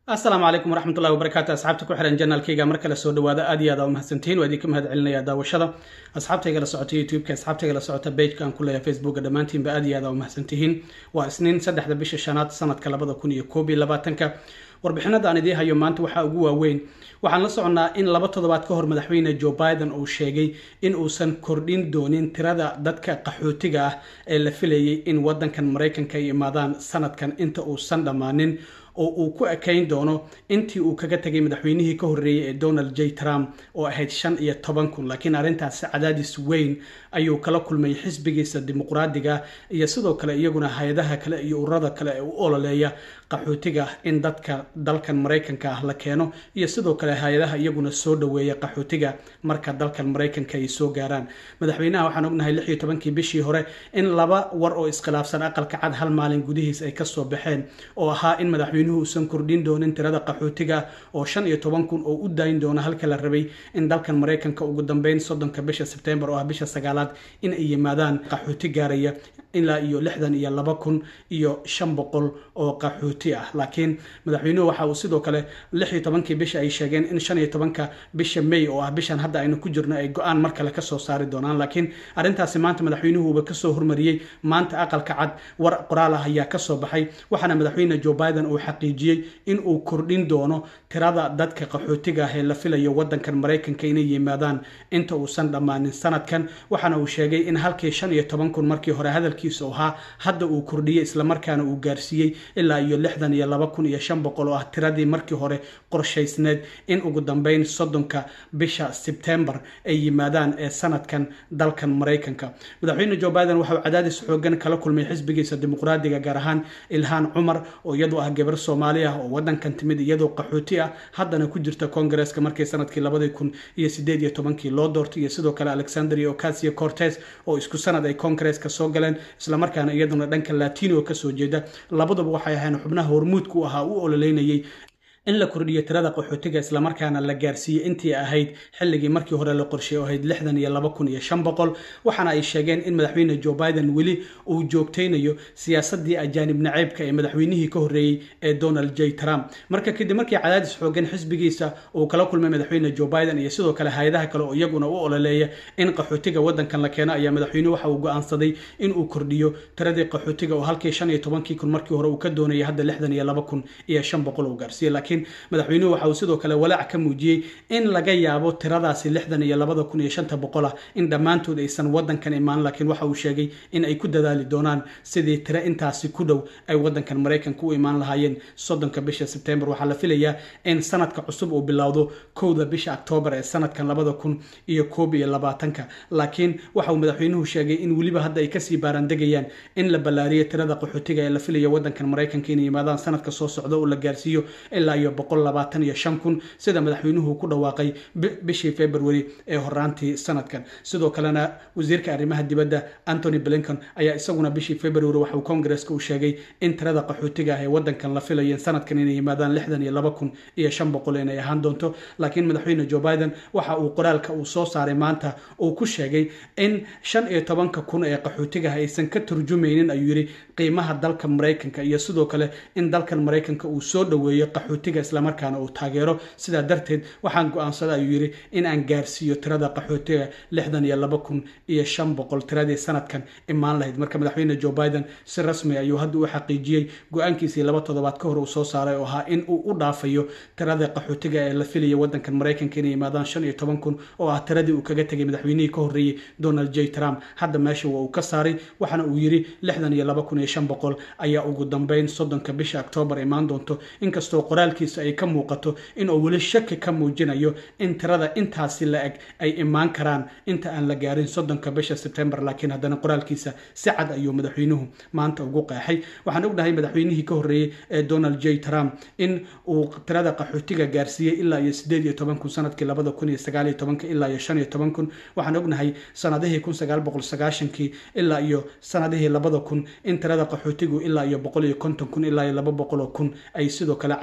asalaamu calaykum waraxmatullahi wabarakaatu asxaabta ku xihan janaalkayga mar kale soo dhawaada aad iyo aad aa umahadsantihiin waa idinka mahad celinaya daawashada asxaabtayga la socota youtube-ka asxaabtayga la socota bageka aan ku leeyahay facebooka dhammaantiinba aad iyo aad aa umahadsantihiin waa isniin saddexda bisha shanaad sanadka labada kun iyo koob iyo labaatanka warbixinada aan idiin hayo maanta waxaa ugu waaweyn waxaan la soconnaa in laba toddobaad ka hor madaxweyne joe biden uu sheegay in uusan kordhin doonin tirada dadka qaxootiga ah ee la filayay in wadankan maraykanka ay imaadaan sanadkan inta uusan dhammaanin oo uu ku ekayn doono intii uu kaga tegay madaxweynihii ka horreeyey ee donald j trump oo ahayd shan iyo toban kun laakiin arrintaasi cadaadis weyn ayuu kala kulmay xisbigiisa dimuqraadiga iyo sidoo kale iyaguna hay-adaha kale iyo ururada kale ee u ololeeya qaxootiga in dadka dalkan maraykanka ah la keeno iyo sidoo kale hay-adaha iyaguna soo dhoweeya qaxootiga marka dalkan maraykanka ay soo gaaraan madaxweynaha waxaan ognahay lix iyo tobankii bishii hore in laba war oo iskhilaafsan aqalka cad hal maalin gudihiis ay kasoo baxeen oo ahaa in madaxweynuhu uusan kordhin doonin tirada qaxootiga oo shan iyo toban kun oo u daayin doona halka la rabay in dalkan maraykanka ugu dambeyn soddonka bisha sebtembar oo ah bisha sagaalaad in ay yimaadaan qaxooti gaaraya ilaa iyo lixdan iyo laba kun iyo shan boqol oo qaxooti ah laakiin madaxweynuhu waxa uu sidoo kale lix iyo tobankii bisha ay sheegeen in shan iyo tobanka bisha may oo ah bishan hadda aynu ku jirno ay go-aan mar kale kasoo saari doonaan laakiin arrintaasi maanta madaxweynuhuuba kasoo hormariyey maanta aqalka cad war qoraal ah ayaa kasoo baxay waxaana madaxweyne joe biden uu xaqiijiyey in uu kordhin doono tirada dadka qaxootiga ah ee la filayo wadankan maraykanka inay yimaadaan inta uusan dhammaanin sanadkan waxaana uu sheegay in halkii shan iyo toban kun markii hore hadalkiisa ahaa hadda uu kordhiyey islamarkaana uu gaarsiiyey ilaa iyo lixdan iyo laba kun iyo shan boqol oo ah tiradii markii hore qorshaysneed in ugu dambeyn soddonka bisha sebtembar ay yimaadaan ee sanadkan dalkan maraykanka madaxweyne joe biden waxauu cadaadis xoogan kala kulmay xisbigiisa dimuqraadiga gaar ahaan ilhaan cumar oo iyadu ah gabar soomaali ah oo wadankan timid iyadoo qaxooti ah haddana ku jirta koongareeska markii sanadkii labadii kun iyo sideed iyo tobankii loo doortay iyo sidoo kale alexandria ocasio cortes oo isku sanad ay koongareeska soo galeen islamarkaana iyaduna dhanka latino kasoo jeeda labaduba waxay ahayn xubnaha hormuudku ahaa u ololeynayay in la kordhiyo tirada qaxootiga islamarkaana la gaarsiiyey intii ahayd xilligii markii hore la qorsheey oo ahayd lixdan iyo laba kun iyo shan boqol waxaana ay sheegeen in madaxweyne joe biden weli uu joogtaynayo siyaasadii ajaanib naceybka ee madaxweynihii ka horreeyey ee donald j trump marka kadib markii cadaadis xoogan xisbigiisa uu kala kulmay madaxweyne joe biden iyo sidoo kale hay-adaha kale oo iyaguna u ololeeya in qaxootiga wadankan la keeno ayaa madaxweynuhu waxa uu go-aansaday in uu kordhiyo tiradii qaxootiga oo halkii shan iyo tobankii kun markii hore uu ka doonayay hadda lixdan iyo laba kun iyo shan boqol uu gaarsiiyey laakiin madaxweynuhu waxa uu sidoo kale walaac ka muujiyey in laga yaabo tiradaasi lixdan iyo labada kun iyo shanta boqol ah in dhammaantood aysan wadankan imaan laakiin waxa uu sheegay in ay ku dadaali doonaan sidii tiro intaasi ku dhow ay wadankan maraykanka u imaan lahaayeen soddonka bisha sebtembar waxaa la filayaa in sanadka cusub uu bilowdo kowda bisha octoobar ee sanadkan labada kun iyo koob iyo labaatanka laakiin waxa uu madaxweynuhu sheegay in weliba hadda ay kasii baarandegayaan in la ballaariyo tirada qaxootiga ee la filayo wadankan maraykanka inay yimaadaan sanadka soo socda oo la gaarsiiyo ilaa iyo boqol labaatan iyo shan kun sida madaxweynuhu ku dhawaaqay bishii february ee horaantii sanadkan sidoo kalena wasiirka arrimaha dibadda antony blinton ayaa isaguna bishii february waxauu koongareska u sheegay in tirada qaxootiga ah ee wadankan la filayo sanadkan inay yimaadaan lixdan iyo laba kun iyo shan boqol inay ahaan doonto laakiin madaxweyne joe biden waxa uu qoraalka uu soo saaray maanta uu ku sheegay in shan iyo tobanka kun ee qaxootigaah aysan ka turjumaynin ayuu yidhi qiimaha dalka maraykanka iyo sidoo kale in dalkan maraykanka uu soo dhoweeyo qaxootiga islamarkaana uu taageero sidaa darteed waxaan go-aansada ayuu yidhi in aan gaarsiiyo tirada qaxootiga lixdan iyo laba kun iyo shan boqol tiradii sanadkan imaan lahayd marka madaxweyne joe biden si rasmi ayuu hadda u xaqiijiyey go-aankiisii laba toddobaad ka hor uu soo saaray oo ahaa in uu u dhaafayo tirada qaxootiga ee la filaya wadankan maraykanka inay yimaadaan shan iyo toban kun oo ah tiradii uu kaga tegay madaxweynihii ka horreeyey donald j trump hadda meesha waa uu ka saaray waxaana uu yidhi lixdan iyo laba kun iyo shan boqol ayaa ugu dambeyn soddonka bisha octoobar imaan doonto inkastoo qoraalkiisa ay ka muuqato inuu weli shaki ka muujinayo in tirada intaasi la eg ay imaan karaan inta aan la gaarin soddonka bisha sebtembar laakiin haddana qoraalkiisa si cad ayuu madaxweynuhu maanta ugu qeexay waxaan ognahay madaxweynihii ka horreeyey ee donald j trump in uu tirada qaxootiga gaarsiiyey ilaa iyo sideed iyo toban kun sanadkii labada kun iyo sagaal iyo tobanka ilaa iyo shan iyo toban kun waxaan ognahay sanadihii kun sagaal boqol sagaashankii ilaa iyo sanadihii labada kun in tirada qaxootigu ilaa iyo boqol iyo konton kun ilaa iyo laba boqol oo kun ay sidoo kale cagacagayn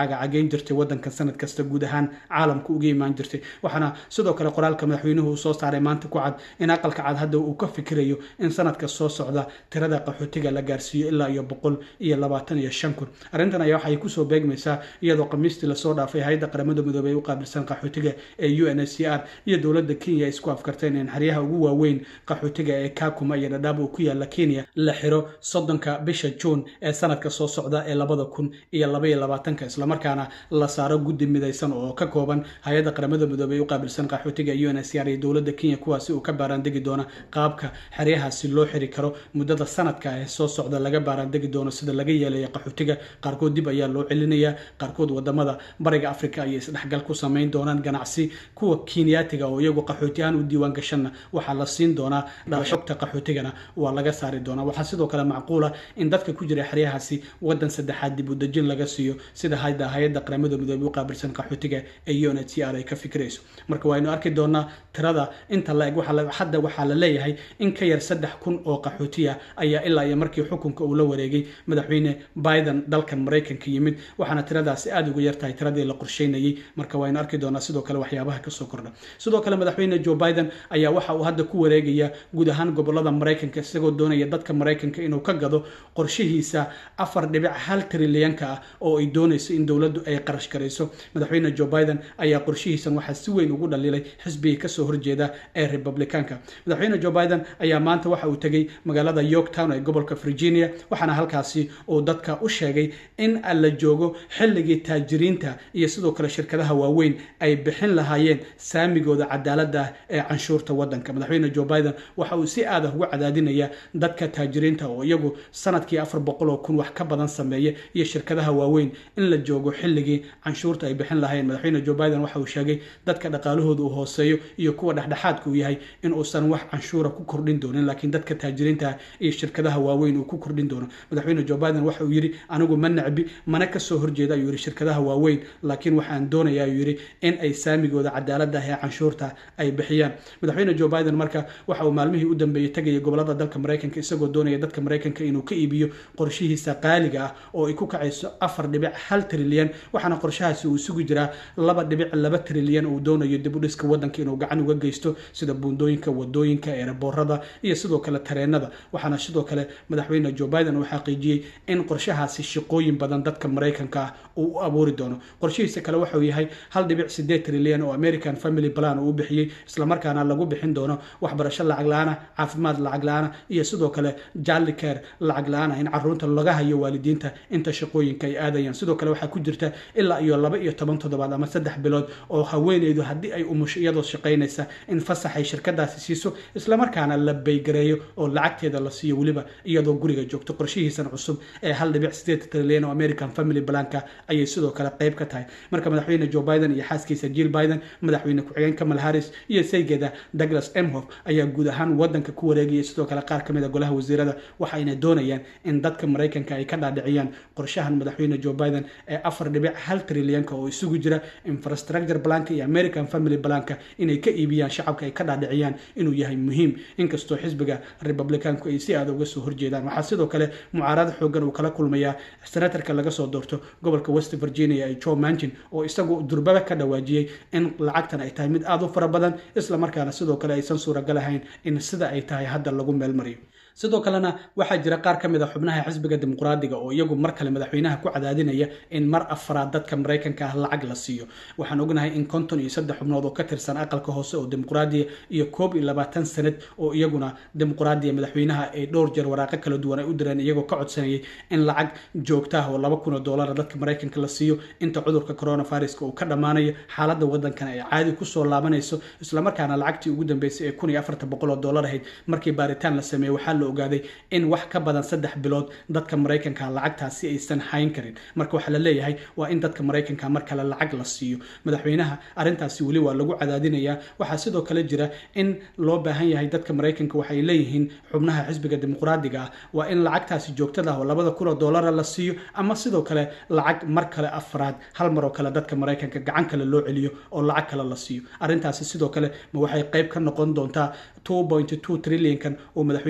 saameyn jirtay wadanka sanad kasta guud ahaan caalamka uga imaan jirtay waxaana sidoo kale qoraalka madaxweynuhu uu soo saaray maanta ku cad in aqalka cad hadda uu ka fikirayo in sanadka soo socda tirada qaxootiga la gaarsiiyo ilaa iyo boqol iyo labaatan iyo shan kun arrintan ayaa waxay kusoo beegmaysaa iyadoo khamiistii lasoo dhaafay hay-adda qaramada midoobey ee u qaabilsan qaxootiga ee u n h c r iyo dowladda kenya ay isku afkarteen in xeryaha ugu waaweyn qaxootiga ee kakuma iyo dhadhaab uu ku yaala kenya la xiro soddonka bisha juun ee sanadka soo socda ee labada kun iyo labaiyo labaatanka islamarkaana la saaro guddi midaysan oo ka kooban hay-adda qaramada midoobey ee u qaabilsan qaxootiga u n h c r iyo dowladda kenya kuwaasi uu ka baaraandegi doona qaabka xeryahaasi loo xiri karo muddada sanadka ee soo socda laga baaraandegi doono sida laga yeelaya qaxootiga qaarkood dib ayaa loo celinayaa qaarkood wadamada bariga africa ayay isdhexgal ku samayn doonaan ganacsi kuwa kenyaatiga oo iyagu qaxooti ahaan u diiwaan gashanna waxaa la siin doonaa xogta qaxootigana waa laga saari doonaa waxaa sidoo kale macquula in dadka ku jira xeryahaasi wadan saddexaad dib u dejin laga siiyo sida hadda hay-adda qaramada midoobey u qaabilsan qaxootiga ee u n h c r ay ka fikirayso marka waaynu arki doonaa tirada inta la eg hadda waxaa la leeyahay in ka yar saddex kun oo qaxootiya ayaa ilaa iyo markii xukunka uu la wareegay madaxweyne biden dalkan maraykanka yimid waxaana tiradaasi aada uga yartahay tiradii la qorsheynayay marka waynu arki doonaa sidoo kale waxyaabaha kasoo kordha sidoo kale madaxweyne joe biden ayaa waxa uu hadda ku wareegaya guud ahaan gobolada maraykanka isagoo doonaya dadka maraykanka inuu ka gado qorshihiisa afar dhibic hal trilyanka ah oo ay doonayso in dowladdu ay qarash garayso madaxweyne joe biden ayaa qorshihiisan waxaa si weyn ugu dhaliilay xisbigii kasoo horjeeda ee republicanka madaxweyne joe biden ayaa maanta waxa uu tegey magaalada yorktown ee gobolka virginia waxaana halkaasi uu dadka u sheegay in la joogo xilligii taajiriinta iyo sidoo kale shirkadaha waaweyn ay bixin lahaayeen saamigooda cadaalada ah ee canshuurta wadanka madaxweyne joe biden waxa uu si aad ah uga cadaadinaya dadka taajiriinta oo iyagu sanadkii afar boqol oo kun wax ka badan sameeya iyo shirkadaha waaweyn in la joogo xilligii canshuurta ay bixin lahaayeen madaxweyne joe biden waxa uu sheegay dadka dhaqaalahooda uu hooseeyo iyo kuwa dhexdhexaadka uu yahay in uusan wax canshuura ku kordhin doonin laakiin dadka taajiriinta iyo shirkadaha waaweyn uu ku kordhin doono madaxweyne joe biden waxa uu yidhi anigu ma necbi mana kasoo horjeeda ayuu yidhi shirkadaha waaweyn laakiin waxaan doonaya ayuu yidhi in ay saamigooda cadaalada ah ee canshuurta ay bixiyaan madaxweyne joe biden marka waxa uu maalmihii u dambeeyey tegaya gobolada dalka maraykanka isagoo doonaya dadka maraykanka inuu ka iibiyo qorshihiisa qaaliga ah oo ay ku kacayso afar dhibic hal trilyan waxaana qorshahaasi uu isugu jiraa laba dhibic laba trilyan uu doonayo dib u dhiska wadanka inuu gacan uga geysto sida buundooyinka wadooyinka eeraboorada iyo sidoo kale tareenada waxaana sidoo kale madaxweyne joe biden uu xaqiijiyey in qorshahaasi shaqooyin badan dadka maraykanka ah uu u abuuri doono qorshihiisa kale waxauu yahay hal dhibic sideed trilyan oo american family plan uu u bixiyey islamarkaana lagu bixin doono waxbarasho lacag la-aana caafimaad lacag la-aana iyo sidoo kale jali care lacag la-aana in caruurta laga hayo waalidiinta inta shaqooyinka ay aadayaan sidoo kale waxaa ku jirta ilaa iyo laba iyo toban toddobaad ama saddex bilood oo haweeneydu haddii ay umusho iyadoo shaqaynaysa in fasax ay shirkadaasi siiso islamarkaana la baygareeyo oo lacagteeda la siiyo weliba iyadoo guriga joogto qorshihiisan cusub ee hal dhibic sideed trilyan oo american family planka ayay sidoo kale qayb ka tahay marka madaxweyne joe biden iyo xaaskiisa jill biden madaxweyne ku-xigeen kamal harris iyo saygeeda douglas emhof ayaa guud ahaan wadanka ku wareegaya sidoo kale qaar kamid a golaha wasiirada waxayna doonayaan in dadka maraykanka ay ka dhaadhiciyaan qorshahan madaxweyne joe biden ee afar dhibic hal trilyanka oo isugu jira infrastructure planka iyo american family planka inay ka iibiyaan shacabka ay ka dhaadhiciyaan inuu yahay muhiim inkastoo xisbiga republicanku ay si aada uga soo horjeedaan waxaa sidoo kale mucaarado xoogan uu kala kulmayaa senatarka laga soo doorto gobolka west virginia ee joe manchin oo isagu durbaba ka dhawaajiyey in lacagtan ay tahay mid aada u fara badan islamarkaana sidoo kale aysan suuragal ahayn in sida ay tahay hadda lagu meelmariyo sidoo kalena waxaa jira qaar ka mid a xubnaha xisbiga dimuqraadiga oo iyagu mar kale madaxweynaha ku cadaadinaya in mar afraad dadka maraykanka ah lacag la siiyo waxaan ognahay in konton iyo saddex xubnood oo ka tirsan aqalka hoose oo dimuqraadiya iyo koob iyo labaatan sanad oo iyaguna dimuqraadiya madaxweynaha ay dhowr jeer waraaqo kala duwan ay u direen iyagoo ka codsanayay in lacag joogta ah oo laba kun oo doolara dadka maraykanka la siiyo inta cudurka coronaviruska uu ka dhammaanayo xaaladda waddankan ay caadi kusoo laabanayso islamarkaana lacagtii ugu dambeysay ee kun iyo afartan boqol oo doolar ahayd markii baaritaan la sameeyey waxaa la ogaaday in wax ka badan saddex bilood dadka maraykanka lacagtaasi aysan hayn karin marka waxaa la leeyahay waa in dadka maraykanka mar kale lacag la siiyo madaxweynaha arrintaasi weli waa lagu cadaadinayaa waxaa sidoo kale jira in loo baahan yahay dadka maraykanka waxay leeyihiin xubnaha xisbiga dimuqraadiga ah waa in lacagtaasi joogtada ah oo labada kun oo doolara la siiyo ama sidoo kale lacag mar kale afraad hal mar oo kale dadka maraykanka gacan kale loo celiyo oo lacag kale la siiyo arrintaasi sidoo kale ma waxay qayb ka noqon doontaa two point two trilliankan oo madaxweynuhu ugu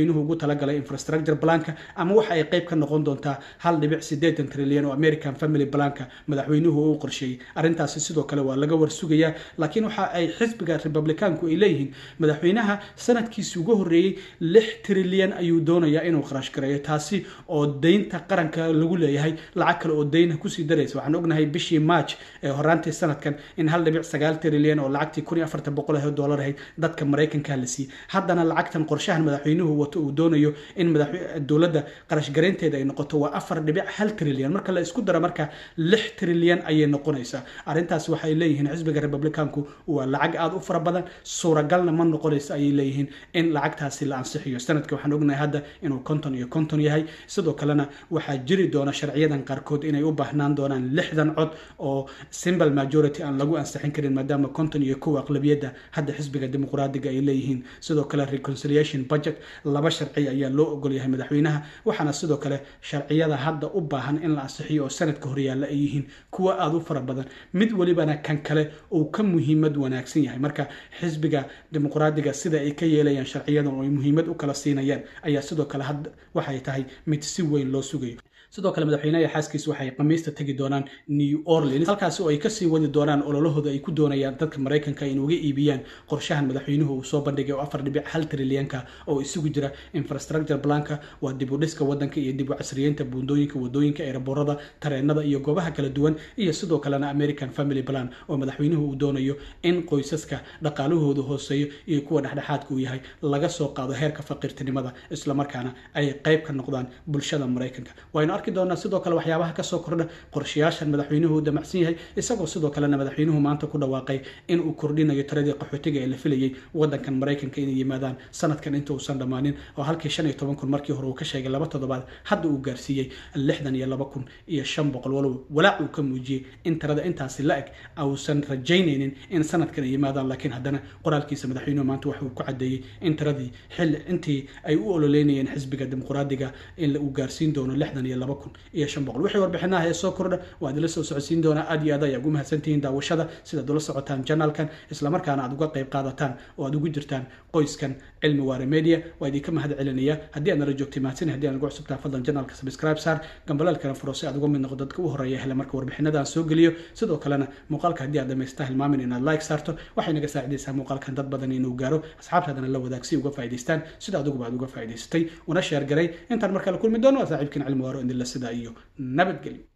talagalay infrastructure planka ama waxa ay qayb ka noqon doontaa hal dhibic siddeetan trilyan oo american family planka madaxweynuhu uu qorsheeyey arrintaasi sidoo kale waa laga warsugayaa laakiin waxa ay xisbiga republicaanku ay leeyihiin madaxweynaha sanadkiisi ugu horreeyey lix trilyan ayuu doonayaa inuu kharash gareeyo taasi oo deynta qaranka lagu leeyahay lacag kale oo deyna kusii daraysa waxaan ognahay bishii march ee horaantii sanadkan in hal dhibic sagaal trilyan oo lacagtii kun iyo afartan boqol ah dollar ahayd dadka maraykanka la siiyey haddana lacagtan qorshahan madaxweynuhu wato uu doonayo in dowladda qarash gareynteeda ay noqoto waa afar dhibic hal trilyan marka la isku daro marka lix trilyan ayay noqonaysaa arrintaas waxay leeyihiin xisbiga republicaanku waa lacag aada u fara badan suuragalna ma noqonayso ayay leeyihiin in lacagtaasi la ansixiyo sanadka waxaan ognahay hadda inuu konton iyo konton yahay sidoo kalena waxaa jiri doona sharciyadan qaarkood inay u baahnaan doonaan lixdan cod oo simple majority aan lagu ansixin karin maadaama konton iyo kow aqlabiyadda hadda xisbiga dimuqraadiga ay leeyihiin sidoo kale reconciliation budget laba sharci ayaa loo ogol yahay madaxweynaha waxaana sidoo kale sharciyada hadda u baahan in la ansixiyo oo sanadka horyaalla ay yihiin kuwa aada u fara badan mid welibana kan kale uu ka muhiimad wanaagsan yahay marka xisbiga dimuqraadiga sida ay ka yeelayaan sharciyadan oo ay muhiimad u kala siinayaan ayaa sidoo kale hadda waxay tahay mid si weyn loo sugayo sidoo kale madaxweynaha xaaskiis waxay khamiista tegi doonaan new orleans halkaasi oo ay kasii wadi doonaan ololahooda ay ku doonayaan dadka maraykanka in uga iibiyaan qorshahan madaxweynuhu uu soo bandhigay oo afar dhibic hal trilyanka oo isugu jira infrastructure planka waa dib u dhiska wadanka iyo dib u casriyeynta buundooyinka wadooyinka eeraboorada tareenada iyo goobaha kala duwan iyo sidoo kalena american family plan oo madaxweynuhu uu doonayo in qoysaska dhaqaalahooda hooseeyo iyo kuwa dhexdhexaadka uu yahay laga soo qaado heerka faqiirtinimada islamarkaana ay qayb ka noqdaan bulshada maraykanka waynu arki doonaa sidoo kale waxyaabaha kasoo kordha qorshayaashan madaxweynuhu damacsan yahay isagoo sidoo kalena madaxweynuhu maanta ku dhawaaqay in uu kordhinayo tiradii qaxootiga ee la filayay wadankan maraykanka inay yimaadaan sanadkan inta uusan dhammaanin oo halkii shan iyo toban kun markii hore uu ka sheegay laba toddobaad hadda uu gaarsiiyey lixdan iyo laba kun iyo shan boqol walow walaac uu ka muujiyey in tirada intaasi la eg uusan rajaynaynin in sanadkan ay yimaadaan laakiin haddana qoraalkiisa madaxweynuhu maanta waxa uu ku cadeeyey in tiradii xilli intii ay u ololeynayeen xisbiga dimuqraadiga in uu gaarsiin doono lixdan iyo laba kun iyo shan boqol wixii warbixinaha ee soo kordha waa idinla soo socodsiin doonaa aad iyo aad ayaa ugu mahadsantihiin daawashada sidaad ula socotaan janalkan islamarkaana aad uga qayb qaadataan oo aad ugu jirtaan qoyskan cilmi waare media waa idinka mahad celinaya haddii aad nala joogtay mahadsan haddii aan ugu cusubtaa fadlan janalka subscribe saar gambalaalkana furo si aad uga mid noqo dadka u horeeya hele marka warbixinadaan soo geliyo sidoo kalena muuqaalka haddii aad dhamaystaa hilmaamin inaad like saarto waxay naga saacidaysaa muuqaalkan dad badan inuu gaaro asxaabtaadana la wadaag si uga faa'idaystaan sida aduguba aad uga faa'idaysatay una sheer garay intaan markale kulmi doono waa saaxiibkiin cilmi waaro indila sidaa iyo nabadgelyo